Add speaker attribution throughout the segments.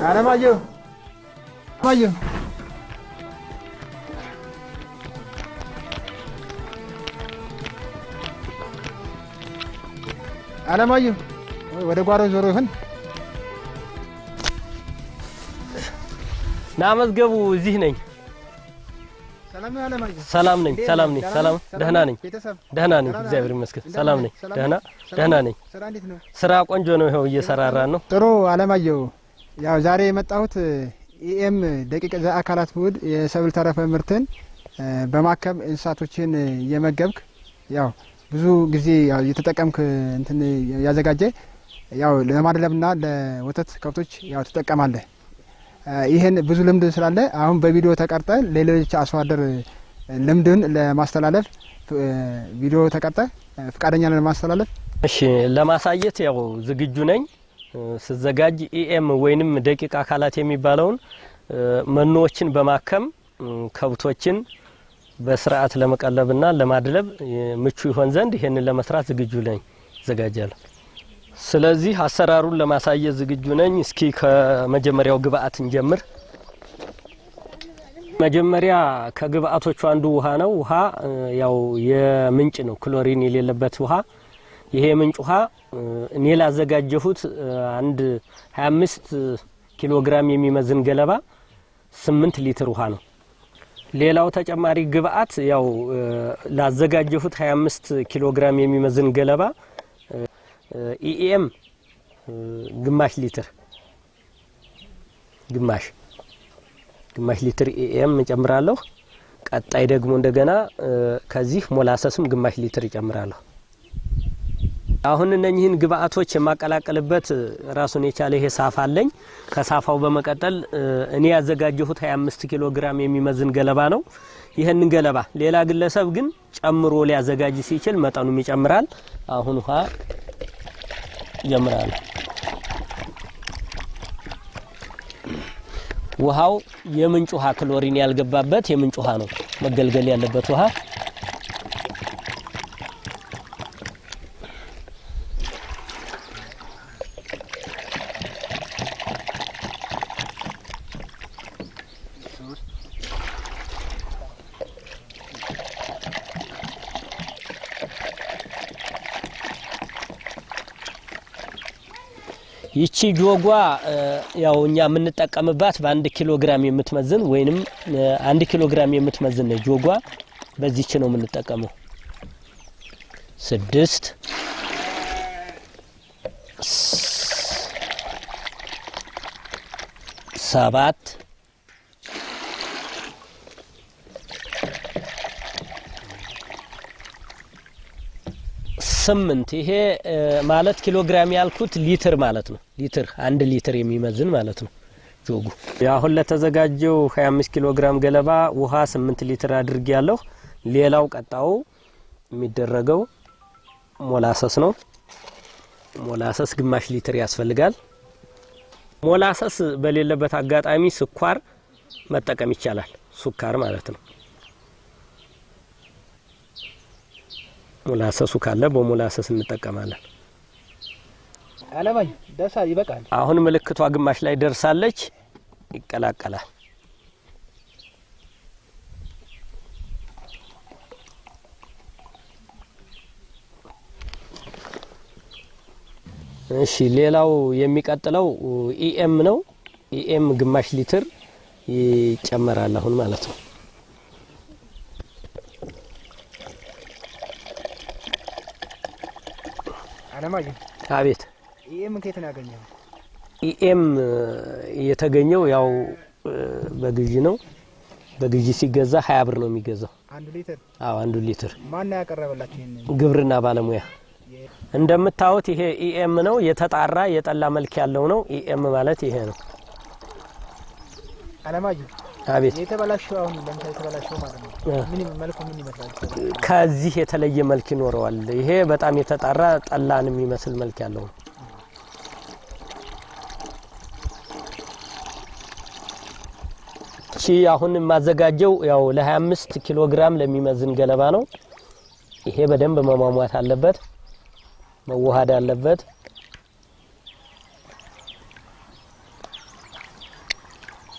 Speaker 1: አለማየሁ አለማየሁ አለማየሁ ወደ ጓሮ ዞሮ ይሆን?
Speaker 2: ና መዝገቡ እዚህ ነኝ።
Speaker 1: ሰላም ነው አለማየሁ?
Speaker 2: ሰላም ነኝ።
Speaker 1: እንዴት
Speaker 2: ሰላም
Speaker 1: ነህ?
Speaker 2: ነኝ።
Speaker 1: ደህና
Speaker 2: ሰላም
Speaker 1: ነህ?
Speaker 2: ደህና ነኝ።
Speaker 1: ቤተሰብ
Speaker 2: ደህና ነኝ።
Speaker 1: ደህና
Speaker 2: እግዚአብሔር
Speaker 1: ነህ?
Speaker 2: ይመስገን።
Speaker 1: እንዴት
Speaker 2: ሰላም
Speaker 1: ነህ?
Speaker 2: ነኝ።
Speaker 1: ሰላም
Speaker 2: ደህና
Speaker 1: ነህ?
Speaker 2: ደህና
Speaker 1: ሰላም
Speaker 2: ነኝ።
Speaker 1: ስራ እንዴት ነው?
Speaker 2: ስራ ቆንጆ ነው። ይኸው እየሰራራን ነው።
Speaker 1: ጥሩ አለማየሁ፣ ያው ዛሬ የመጣሁት ኢኤም ደቂቅ ዘአካላት ውህድ የሰብል ተረፈ ምርትን እ፣ በማከም እንስሳቶችን እየመገብክ ያው ብዙ ጊዜ ያው እየተጠቀምክ እንትን ያዘጋጀ ያው ለማድለብና ለወተት ከብቶች ያው ትጠቀማለህ። እ፣ ይህን ብዙ ልምድ ስላለ አሁን በቪዲዮ ተቀርጠ ሌሎች አርሶ አደር ልምድን ለማስተላለፍ እ፣ ቪዲዮ ተቀርጠ እ፣ ፈቃደኛ ነህ ለማስተላለፍ
Speaker 2: እሺ፣ ለማሳየት ያው ዝግጁ ነኝ። እ፣ ስዘጋጅ ኢኤም ወይንም ደቂቅ አካላት የሚባለውን እ፣ መኖዎችን በማከም እ፣ ከብቶችን በስርዓት ለመቀለብና ለማድለብ እ፣ ምቹ ይሆን ዘንድ ይሄንን ለመስራት ዝግጁ ነኝ፣ እዘጋጃለሁ። ስለዚህ አሰራሩን ለማሳየት ዝግጁ ነኝ። እስኪ ከመጀመሪያው ግብአት እንጀምር። መጀመሪያ ከግብአቶቹ አንዱ ውሃ ነው። ውሃ እ፣ ያው የምንጭ ነው፣ ክሎሪን የሌለበት ውሃ። ይሄ የምንጭ ውሃ እ፣ እኔ ላዘጋጀሁት እ፣ አንድ 25 ኪሎ ግራም የሚመዝን ገለባ 8 ሊትር ውሃ ነው። ሌላው ተጨማሪ ግብአት ያው እ፣ ላዘጋጀሁት 25 ኪሎ ግራም የሚመዝን ገለባ እ፣ ኢኤም እ፣ ግማሽ ሊትር ግማሽ ግማሽ ሊትር ኢኤም እጨምራለሁ። ቀጣይ ደግሞ እንደገና እ፣ ከዚህ ሞላሰስም ግማሽ ሊትር እጨምራለሁ። አሁን እነኚህን ግብአቶች የማቀላቀልበት እ፣ ራሱን የቻለ ይሄ ሳፋ አለኝ። ከሳፋው በመቀጠል እ፣ እኔ ያዘጋጀሁት 25 ኪሎ ግራም የሚመዝን ገለባ ነው። ይህንን ገለባ ሌላ ግለሰብ ግን ጨምሮ ሊያዘጋጅ ሲችል መጠኑም ይጨምራል። አሁን ውሃ ጀምራለሁ። ውሃው የምንጭ ውሃ ክሎሪን ያልገባበት የምንጭ ውሃ ነው መገልገል ያለበት ውሃ። ይቺ ጆጓ እ፣ ያው እኛ የምንጠቀምባት በአንድ ኪሎ ግራም የምትመዝን ወይንም እ፣ አንድ ኪሎ ግራም የምትመዝን ነው ጆጓ። በዚች ነው የምንጠቀመው። ስድስት ስ- ሰባት ስምንት ይሄ እ፣ ማለት ኪሎ ግራም ያልኩት ሊትር ማለት ነው። ሊትር አንድ ሊትር የሚመዝን ማለት ነው ጆጉ። አሁን ለተዘጋጀው 25 ኪሎ ግራም ገለባ ውሃ 8 ሊትር አድርጌ ያለሁ። ሌላው ቀጣው የሚደረገው ሞላሰስ ነው። ሞላሰስ ግማሽ ሊትር ያስፈልጋል። ሞላሰስ በሌለበት አጋጣሚ ስኳር መጠቀም ይቻላል። ሱካር ማለት ነው። ሞላሰሱ ካለ በሞላሰስ እንጠቀማለን።
Speaker 1: አለማየሁ ደሳ ይበቃል።
Speaker 2: አሁን ምልክቷ ግማሽ ላይ ደርሳለች። ይቀላቀላል። እሺ ሌላው የሚቀጥለው ኢኤም ነው። ኢኤም ግማሽ ሊትር ይጨመራል አሁን ማለት ነው።
Speaker 1: አለማየሁ
Speaker 2: አቤት
Speaker 1: ይሄ ምን ከየት ነው ያገኘው?
Speaker 2: ኢኤም የተገኘው ያው እ፣ በግዢ ነው። በግዢ ሲገዛ ሀያ ብር ነው የሚገዛው።
Speaker 1: አንድ ሊትር
Speaker 2: አዎ አንዱ ሊትር
Speaker 1: ማን ነው ያቀረበላችሁ? ይሄን
Speaker 2: ግብርና ባለሙያ እንደምታዩት ይሄ ኢኤም ነው። የተጣራ የጠላ መልክ ያለው ነው። ኢኤም ማለት ይሄ ነው።
Speaker 1: አለማየሁ
Speaker 2: አቤት
Speaker 1: የተበላሸው አሁን ለምሳሌ የተበላሸው ማለት ነው
Speaker 2: እ፣
Speaker 1: ምን መልኩ ምን ይመስላል?
Speaker 2: ከዚህ የተለየ መልክ ይኖረዋል። ይሄ በጣም የተጣራ ጠላን የሚመስል መልክ ያለው ነው። እቺ አሁን የማዘጋጀው ያው ለ25 ኪሎ ግራም ለሚመዝን ገለባ ነው። ይሄ በደንብ መሟሟት አለበት፣ መዋሃድ አለበት።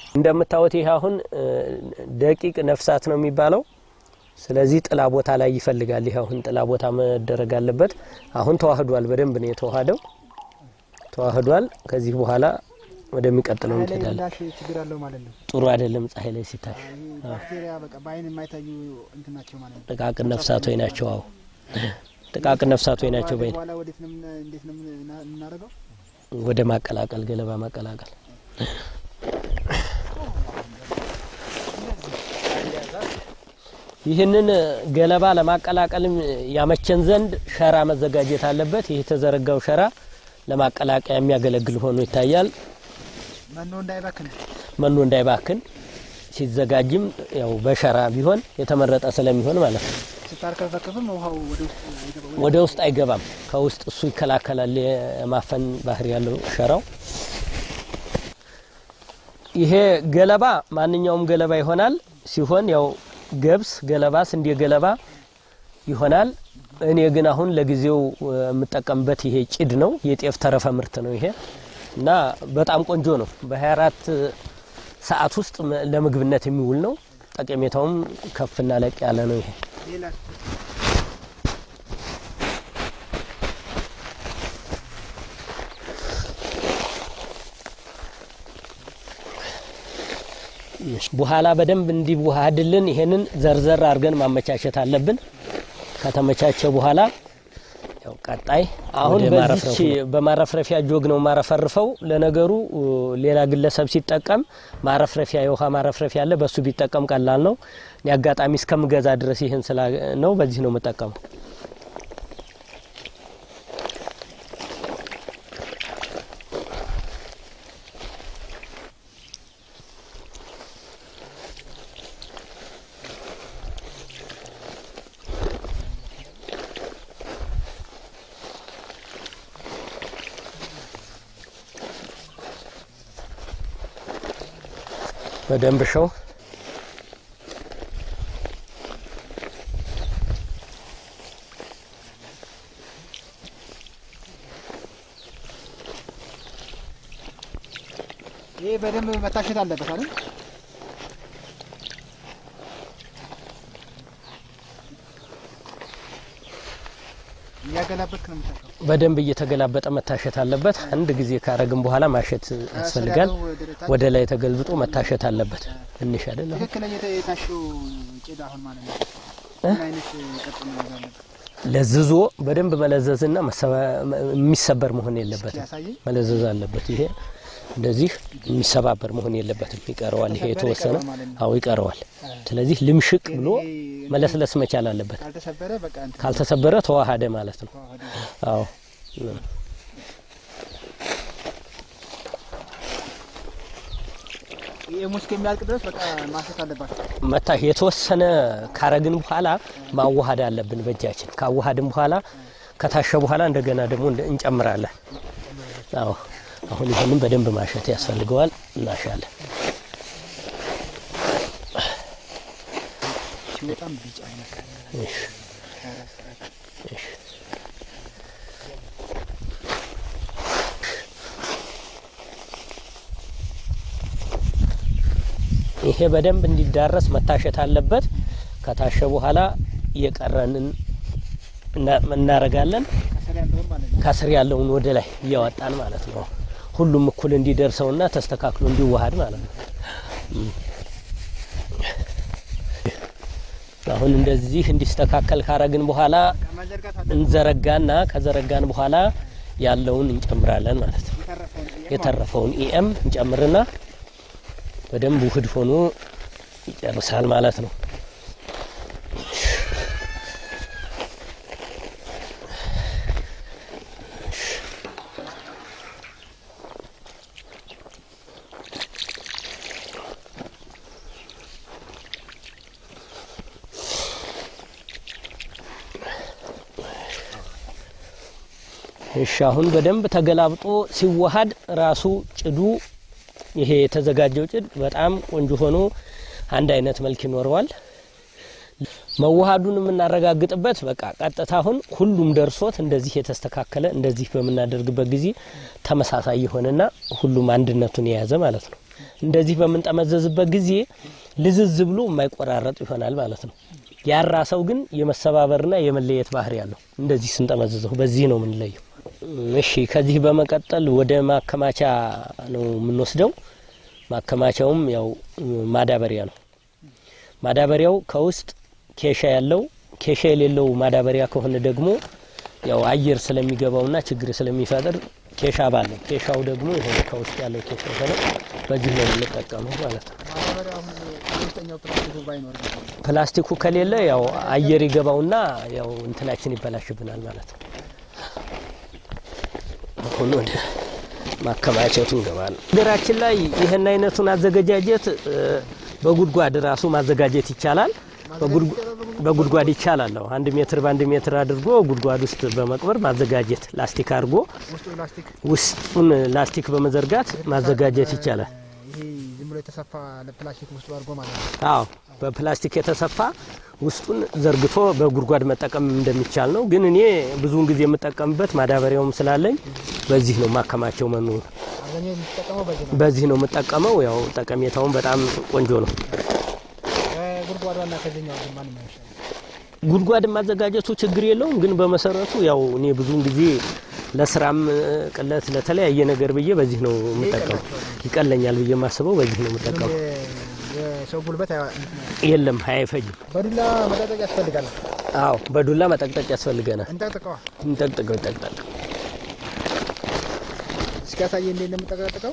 Speaker 2: እንደምታዩት ይህ አሁን እ፣ ደቂቅ ነፍሳት ነው የሚባለው። ስለዚህ ጥላ ቦታ ላይ ይፈልጋል። ይህ አሁን ጥላ ቦታ መደረግ አለበት። አሁን ተዋህዷል፣ በደንብ ነው የተዋህደው፣ ተዋህዷል። ከዚህ በኋላ ወደሚቀጥለው
Speaker 1: ፀሐይ ላይ
Speaker 2: እንሄዳለን።
Speaker 1: ምላሽ ችግር አለው ማለት ነው።
Speaker 2: ጥሩ አይደለም ፀሐይ ላይ ሲታይ
Speaker 1: ይህ ባክቴሪያ በቃ በአይን የማይታዩ እንትን ናቸው ማለት ነው።
Speaker 2: ጥቃቅን ነፍሳቶች ናቸው። አዎ ጥቃቅን ነፍሳቶች ናቸው። በይነ
Speaker 1: በኋላ ወዴት ነው የምና- እንዴት ነው የምና- የምናደርገው?
Speaker 2: ወደ ማቀላቀል ገለባ ማቀላቀል ይህንን ገለባ ለማቀላቀልም ያመቸን ዘንድ ሸራ መዘጋጀት አለበት። ይህ የተዘረጋው ሸራ ለማቀላቀያ የሚያገለግል ሆኖ ይታያል።
Speaker 1: መኖ እንዳይባክን
Speaker 2: መኖ እንዳይባክን ሲዘጋጅም ያው በሸራ ቢሆን የተመረጠ ስለሚሆን ማለት ነው።
Speaker 1: ስታርከፈከፍም ውሃው ወደ ውስጥ አይገባም።
Speaker 2: ወደ ውስጥ አይገባም። ከውስጥ እሱ ይከላከላል። የማፈን ባህሪ ያለው ሸራው። ይሄ ገለባ ማንኛውም ገለባ ይሆናል ሲሆን ያው ገብስ ገለባ፣ ስንዴ ገለባ ይሆናል። እኔ ግን አሁን ለጊዜው እ፣ የምጠቀምበት ይሄ ጭድ ነው። የጤፍ ተረፈ ምርት ነው ይሄ እና በጣም ቆንጆ ነው። በ24 ሰዓት ውስጥ መ- ለምግብነት የሚውል ነው። ጠቀሜታውም ከፍና ለቅ ያለ ነው ይሄ
Speaker 1: ሌላ
Speaker 2: በኋላ በደንብ እንዲዋሃድልን ይሄንን ዘርዘር አድርገን ማመቻቸት አለብን። ከተመቻቸ በኋላ ያው ቀጣይ አሁን
Speaker 3: ወደ
Speaker 2: በዚች
Speaker 3: ማረፍረፉ
Speaker 2: በማረፍረፊያ ጆግ ነው ማረፈርፈው። ለነገሩ እ፣ ሌላ ግለሰብ ሲጠቀም ማረፍረፊያ የውሃ ማረፍረፊያ አለ፣ በሱ ቢጠቀም ቀላል ነው። እኔ አጋጣሚ እስከምገዛ ድረስ ይህን ስላ ነው በዚህ ነው የምጠቀመው። በደንብ ሸው
Speaker 1: ይሄ በደንብ መታሸት አለበት አይደል? እያገላበጥክ ነው የምታሸው።
Speaker 2: በደንብ እየተገላበጠ መታሸት አለበት። አንድ ጊዜ ካረግን በኋላ ማሸት ያስፈልጋል።
Speaker 1: ከስር ያለው ወደ ታች
Speaker 2: ወደ ላይ ተገልብጦ መታሸት አለበት። ትንሽ አይደለም
Speaker 1: ትክክለኛ የተ- የታሸው ጭድ አሁን ማለት ነው ምን አይነት ቅርጽ ነው መያዝ አለበት?
Speaker 2: ለዝዞ በደንብ መለዘዝና መሰባ- የሚሰበር መሆን የለበትም።
Speaker 1: ያሳየኝ
Speaker 2: መለዘዝ አለበት። ይሄ እንደዚህ የሚሰባበር መሆን የለበትም። ይቀረዋል። ይሄ
Speaker 1: ተሰበረ
Speaker 2: የተወሰነ
Speaker 1: ይቀረዋል ማለት ነው።
Speaker 2: አዎ ይቀረዋል። ስለዚህ ልምሽቅ
Speaker 1: ግን
Speaker 2: ብሎ
Speaker 1: ይሄ
Speaker 2: መለስለስ መቻል አለበት።
Speaker 1: ካልተሰበረ በቃ እንትን
Speaker 2: ካልተሰበረ ተዋሃደ ማለት ነው።
Speaker 1: ተዋህዶ
Speaker 2: አዎ
Speaker 1: ይሄ ሙስ እስከሚያልቅ ድረስ በቃ ማሸት አለባቸው።
Speaker 2: መታ የተወሰነ ካረግን በኋላ ማዋሃድ አለብን በእጃችን። ካዋሃድን በኋላ ከታሸ በኋላ እንደገና ደግሞ እንደ- እንጨምራለን። አዎ አሁን ይህንን በደንብ ማሸት ያስፈልገዋል። እናሻለን።
Speaker 1: ሲወጣም ቢጫ ይመስላል።
Speaker 2: እሺ እሺ ይሄ በደንብ እንዲዳረስ መታሸት አለበት። ከታሸ በኋላ የቀረንን እና- እናረጋለን።
Speaker 1: ከስር ያለውን ማለት ነው።
Speaker 2: ከስር ያለውን ወደ ላይ እያወጣን ማለት ነው። ሁሉም እኩል እንዲደርሰውና ተስተካክሎ እንዲዋሃድ ማለት ነው። እም። አሁን እንደዚህ እንዲስተካከል ካረግን በኋላ
Speaker 1: ከመዘርጋት አለ
Speaker 2: እንዘረጋና ከዘረጋን በኋላ ያለውን እንጨምራለን ማለት ነው።
Speaker 1: የተረፈውን ጥያቄ ማለት ነው።
Speaker 2: የተረፈውን ኢኤም እንጨምርና በደንብ ውህድ ሆኖ ይጨርሳል ማለት ነው። እሺ አሁን በደንብ ተገላብጦ ሲዋሃድ ራሱ ጭዱ ይሄ የተዘጋጀው ጭድ በጣም ቆንጆ ሆኖ አንድ አይነት መልክ ይኖረዋል። መዋሃዱን የምናረጋግጥበት በቃ ቀጥታ አሁን ሁሉም ደርሶት እንደዚህ የተስተካከለ እንደዚህ በምናደርግበት ጊዜ ተመሳሳይ የሆነና ሁሉም አንድነቱን የያዘ ማለት ነው። እንደዚህ በምንጠመዘዝበት ጊዜ ልዝዝ ብሎ የማይቆራረጥ ይሆናል ማለት ነው። ያራ ሰው ግን የመሰባበርና የመለየት ባህሪ ያለው እንደዚህ ስንጠመዝዘው በዚህ ነው የምንለየው። እሺ ከዚህ በመቀጠል ወደ ማከማቻ ነው የምንወስደው። ማከማቻውም ያው ማዳበሪያ ነው። ማዳበሪያው ከውስጥ ኬሻ ያለው ኬሻ የሌለው ማዳበሪያ ከሆነ ደግሞ ያው አየር ስለሚገባውና ችግር ስለሚፈጥር ኬሻ ባለው ኬሻው ደግሞ የሆነ ከውስጥ ያለው ኬሻ ሆነ በዚህ ነው የምንጠቀመው ማለት ነው።
Speaker 1: ማዳበሪያ አሁን ውስጠኛው ፕላስቲኩ ባይኖር
Speaker 2: ፕላስቲኩ ከሌለ ያው አየር ይገባውና ያው እንትናችን ይበላሽብናል ማለት ነው። አሁን ወደ ማከማቸቱ እንገባለን። ሀገራችን ላይ ይህን አይነቱን አዘገጃጀት እ፣ በጉድጓድ ራሱ ማዘጋጀት ይቻላል። በጉድጓ- በጉድጓድ ይቻላል። አዎ፣ አንድ ሜትር በአንድ ሜትር አድርጎ ጉድጓድ ውስጥ በመቅበር ማዘጋጀት ላስቲክ አድርጎ
Speaker 1: ውስጡ ላስቲክ
Speaker 2: ውስጡን ላስቲክ በመዘርጋት ማዘጋጀት ይቻላል።
Speaker 1: ይሄ ዝም ብሎ የተሰፋ ፕላስቲክ ውስጡ አድርጎ ማለት ነው።
Speaker 2: አዎ በፕላስቲክ የተሰፋ ውስጡን ዘርግቶ በጉድጓድ መጠቀም እንደሚቻል ነው። ግን እኔ ብዙውን ጊዜ የምጠቀምበት ማዳበሪያውም ስላለኝ በዚህ ነው ማከማቸው መኑ
Speaker 1: አብዛኛው የሚጠቀመው በዚህ ነው።
Speaker 2: በዚህ ነው የምጠቀመው። ያው ጠቀሜታውን በጣም ቆንጆ ነው።
Speaker 1: ከጉድጓዷና ከዚህኛው ግን ማንኛው ይሻላል?
Speaker 2: ጉድጓድ ማዘጋጀቱ ችግር የለውም። ግን በመሰረቱ ያው እኔ ብዙውን ጊዜ ለስራም እ፣ ቅለት ለተለያየ ነገር ብዬ በዚህ ነው የምጠቀመው። ይቀለኛል ብዬ የማስበው በዚህ ነው የምጠቀመው።
Speaker 1: የሰው ጉልበት አያ-
Speaker 2: የለም አይፈጅም።
Speaker 1: በዱላ መጠጠቅ ያስፈልጋል።
Speaker 2: አዎ በዱላ መጠቅጠቅ ያስፈልገናል።
Speaker 1: እንጠቅጥቀዋ
Speaker 2: እንጠቅጥቀው ይጠቅጠቅ
Speaker 1: እስኪ ያሳየ እንዴት እንደምጠቀጥቀው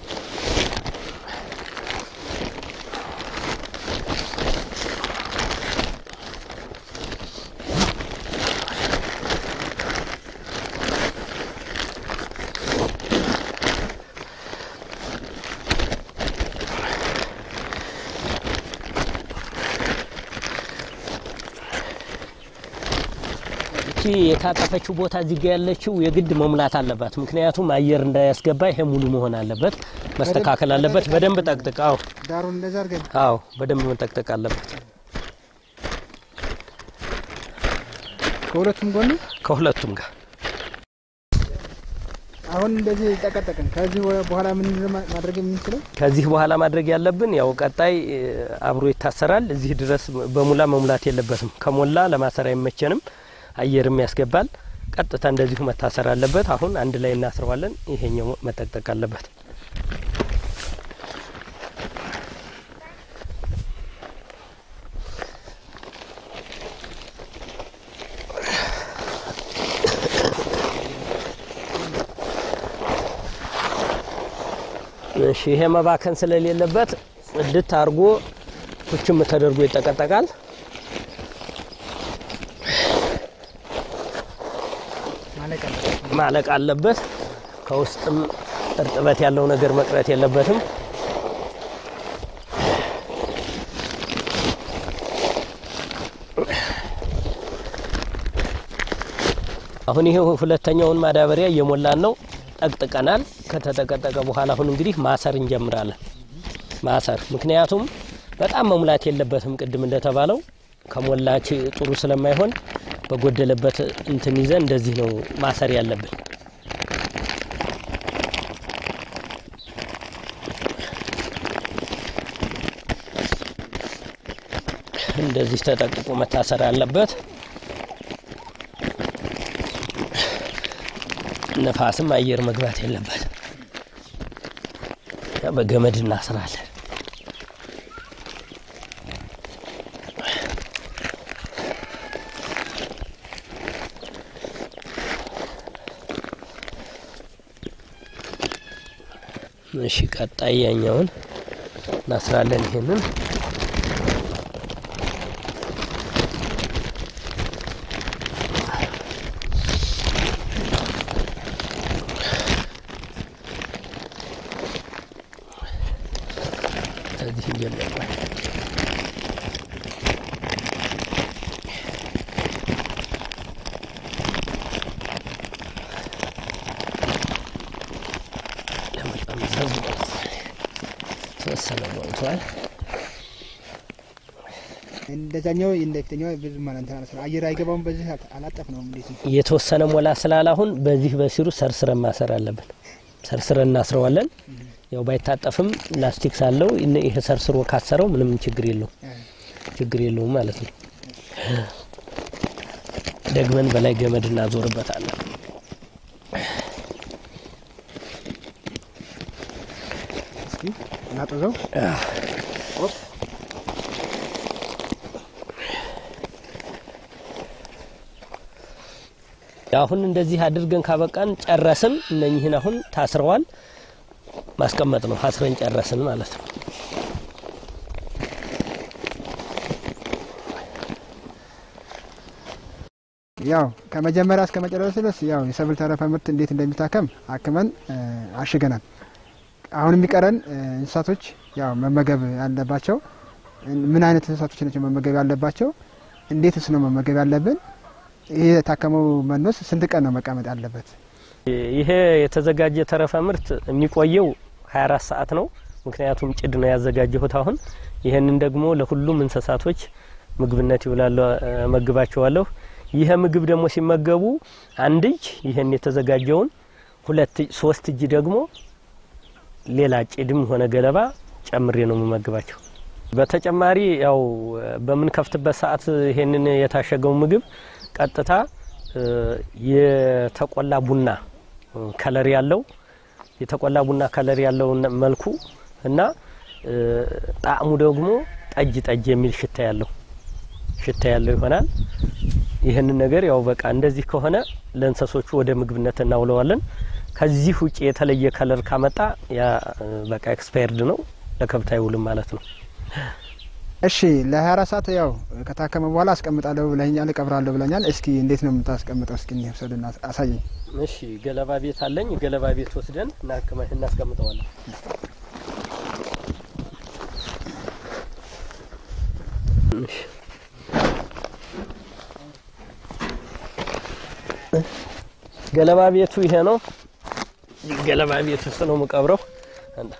Speaker 2: እቺ የታጠፈችው ቦታ እዚህ ጋ ያለችው የግድ መሙላት አለባት። ምክንያቱም አየር እንዳያስገባ ይሄ ሙሉ መሆን አለበት፣ መስተካከል አለበት። በደንብ ጠቅጥቅ። አዎ
Speaker 1: ዳሩን እንደዛ አድርገን
Speaker 2: አዎ፣ በደንብ መጠቅጠቅ አለበት
Speaker 1: ከሁለቱም ጎን
Speaker 2: ከሁለቱም ጋር።
Speaker 1: አሁን እንደዚህ ጠቀጠቅን። ከዚህ በኋላ ምን ማድረግ የምንችለው
Speaker 2: ከዚህ በኋላ ማድረግ ያለብን ያው ቀጣይ እ፣ አብሮ ይታሰራል። እዚህ ድረስ በሙላ መሙላት የለበትም። ከሞላ ለማሰር አይመቸንም፣ አየርም ያስገባል። ቀጥታ እንደዚሁ መታሰር አለበት። አሁን አንድ ላይ እናስረዋለን። ይሄኛው መጠቅጠቅ አለበት። እሺ ይሄ መባከን ስለሌለበት ጽድት አድርጎ ኩችም ተደርጎ ይጠቀጠቃል።
Speaker 1: ማለቅ አለበት።
Speaker 2: ማለቅ አለበት። ከውስጥም እርጥበት ያለው ነገር መቅረት የለበትም። አሁን ይሄ ሁለተኛውን ማዳበሪያ እየሞላን ነው። ጠቅጥቀናል። ከተጠቀጠቀ በኋላ አሁን እንግዲህ ማሰር እንጀምራለን። ማሰር ምክንያቱም በጣም መሙላት የለበትም። ቅድም እንደተባለው ከሞላች ጥሩ ስለማይሆን በጎደለበት እንትን ይዘን እንደዚህ ነው ማሰር ያለብን። እንደዚህ ተጠቅቆ መታሰር አለበት። ነፋስም አየር መግባት የለበት። በገመድ እናስራለን። እሺ ቀጣይ ያኛውን እናስራለን። ይሄንን ከዚህ እንጀምራለን። ለመጠምዘዝ ተወሰነ ሞልቷል።
Speaker 1: እንደዛኛው እንደፊተኛው ብዙ ማለት እንትን አላስራ አየር አይገባውም። በዚህ አላጠፍ ነው እንዴት ነው?
Speaker 2: የተወሰነ ሞላ ስላለ አሁን በዚህ በሲሩ ሰርስረን ማሰር አለብን። ሰርስረን እናስረዋለን። ያው ባይታጠፍም ላስቲክ ሳለው እነ- ይሄ ሰርስሮ ካሰረው ምንም ችግር የለውም ችግር የለውም ማለት ነው። ደግመን በላይ ገመድ እናዞርበታለን።
Speaker 1: እስኪ እናጥዘው።
Speaker 2: አሁን እንደዚህ አድርገን ካበቃን ጨረስን። እነኝህን አሁን ታስረዋል ማስቀመጥ ነው። አስረን ጨረስን ማለት ነው።
Speaker 1: ያው ከመጀመሪያ እስከ መጨረሻ ድረስ ያው የሰብል ተረፈ ምርት እንዴት እንደሚታከም አክመን እ፣ አሽገናል። አሁን የሚቀረን እ፣ እንስሳቶች ያው መመገብ ያለባቸው እ፣ ምን አይነት እንስሳቶች ናቸው መመገብ ያለባቸው፣ እንዴትስ ነው መመገብ ያለብን፣ ይህ የታከመው መኖስ ስንት ቀን ነው መቀመጥ ያለበት?
Speaker 2: ይሄ የተዘጋጀ ተረፈ ምርት የሚቆየው 24 ሰዓት ነው። ምክንያቱም ጭድ ነው ያዘጋጀሁት። አሁን ይህንን ደግሞ ለሁሉም እንስሳቶች ምግብነት ይውላሉ፣ መግባቸዋለሁ። ይሄ ምግብ ደግሞ ሲመገቡ አንድ እጅ ይህን የተዘጋጀውን፣ ሁለት እጅ ሶስት እጅ ደግሞ ሌላ ጭድም ሆነ ገለባ ጨምሬ ነው የምመግባቸው። በተጨማሪ ያው በምንከፍትበት ሰዓት ይሄንን የታሸገው ምግብ ቀጥታ እ፣ የተቆላ ቡና ከለር ያለው የተቆላ ቡና ከለር ያለው መልኩ እና እ፣ ጣዕሙ ደግሞ ጠጅ ጠጅ የሚል ሽታ ያለው ሽታ ያለው ይሆናል። ይህንን ነገር ያው በቃ እንደዚህ ከሆነ ለእንሰሶቹ ወደ ምግብነት እናውለዋለን። ከዚህ ውጭ የተለየ ከለር ካመጣ ያ እ፣ በቃ ኤክስፓየርድ ነው፣ ለከብት አይውልም ማለት ነው።
Speaker 1: እሺ ለ24 ሰዓት ያው ከታከመ በኋላ አስቀምጣለሁ ብለኛል፣ እቀብራለሁ ብለኛል። እስኪ እንዴት ነው የምታስቀምጠው? እስኪ ውሰድና አሳየኝ።
Speaker 2: እሺ ገለባ ቤት አለኝ። ገለባ ቤት ወስደን እናክመ- እናስቀምጠዋለን። እሺ። ገለባ ቤቱ ይሄ ነው። ገለባ ቤት ውስጥ ነው የምቀብረው። አንድ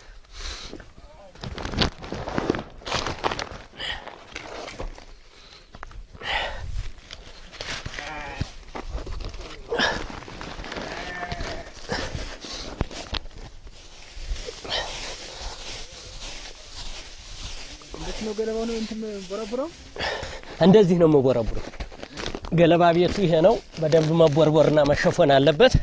Speaker 1: እንዴት ነው ገለባው ነው እንትን ቦረቡረው?
Speaker 2: እንደዚህ ነው የምቦረቡረው። ገለባ ቤቱ ይሄ ነው። በደንብ መቦርቦርና መሸፈን አለበት።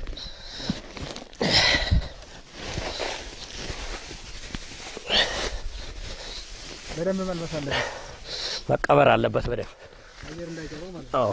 Speaker 1: በደንብ መልበስ አለበት፣
Speaker 2: መቀበር አለበት በደንብ
Speaker 1: አየር እንዳይገባው ማለት
Speaker 2: አዎ።
Speaker 1: ነው።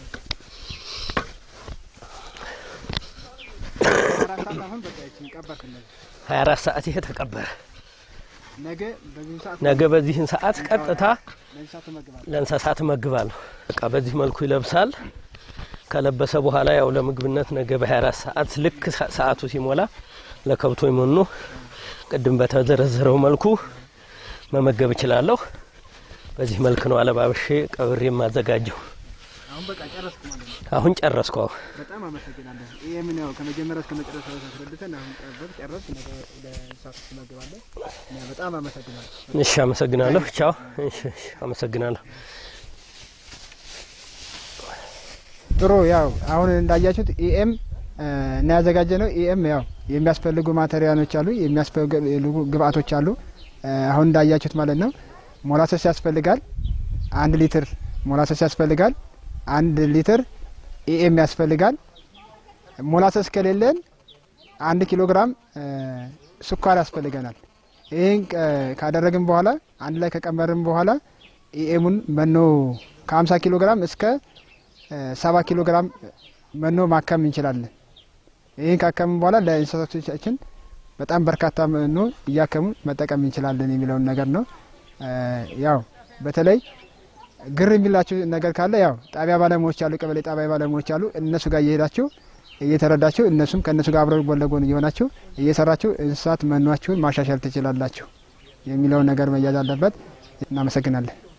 Speaker 1: አራት ሰዓት አሁን በቃ ይችን ቀባት እነዚህ
Speaker 2: 24 ሰዓት ይሄ ተቀበረ።
Speaker 1: ነገ በዚህ ሰዓት
Speaker 2: ነገ በዚህን ሰዓት ቀጥታ
Speaker 1: ለእንስሳት ትመግባለህ።
Speaker 2: ለእንስሳት እመግባለሁ። በቃ በዚህ መልኩ ይለብሳል። ከለበሰ በኋላ ያው ለምግብነት ነገ በ24 ሰዓት ልክ ሰ- ሰዓቱ ሲሞላ ለከብቶች መኖ ቅድም በተዘረዘረው መልኩ መመገብ እችላለሁ። በዚህ መልክ ነው አለባበሼ ቀብሬ የማዘጋጀው።
Speaker 1: አሁን በቃ ጨረስኩ ማለት ነው።
Speaker 2: አሁን ጨረስኩ። አሁን
Speaker 1: በጣም አመሰግናለሁ። ይሄ ምን ያው ከመጀመሪያ እስከ መጨረሻ አስረድተን አሁን ቀበር ጨረስ ነገ ለእንስሳት ትመግባለህ። እና በጣም አመሰግናለሁ።
Speaker 2: እሺ፣ አመሰግናለሁ። ቻው። እሺ፣ እሺ፣ አመሰግናለሁ።
Speaker 1: ጥሩ ያው አሁን እንዳያችሁት ኢኤም እና ያዘጋጀ ነው። ኢኤም ያው የሚያስፈልጉ ማቴሪያሎች አሉ፣ የሚያስፈልጉ ግብአቶች አሉ። እ፣ አሁን እንዳያችሁት ማለት ነው። ሞላሰስ ያስፈልጋል፣ አንድ ሊትር ሞላሰስ ያስፈልጋል፣ አንድ ሊትር ኢኤም ያስፈልጋል። ሞላሰስ ከሌለን አንድ ኪሎ ግራም እ፣ ስኳር ያስፈልገናል። ይህን እ፣ ካደረግን በኋላ አንድ ላይ ከቀመርን በኋላ ኢኤሙን መኖ ከ50 ኪሎ ግራም እስከ ሰባ ኪሎ ግራም መኖ ማከም እንችላለን። ይህን ካከምን በኋላ ለእንስሳቶቻችን በጣም በርካታ መኖ እያከሙ መጠቀም እንችላለን የሚለውን ነገር ነው። እ፣ ያው በተለይ ግር የሚላችሁ ነገር ካለ ያው ጣቢያ ባለሙያዎች አሉ፣ ቀበሌ ጣቢያ ባለሙያዎች አሉ። እነሱ ጋር እየሄዳችሁ እየተረዳችሁ እነሱም ከእነሱ ጋር አብረው ጎን ለጎን እየሆናችሁ እየሰራችሁ እንስሳት መኗችሁን ማሻሻል ትችላላችሁ የሚለውን ነገር መያዝ አለበት። እናመሰግናለን።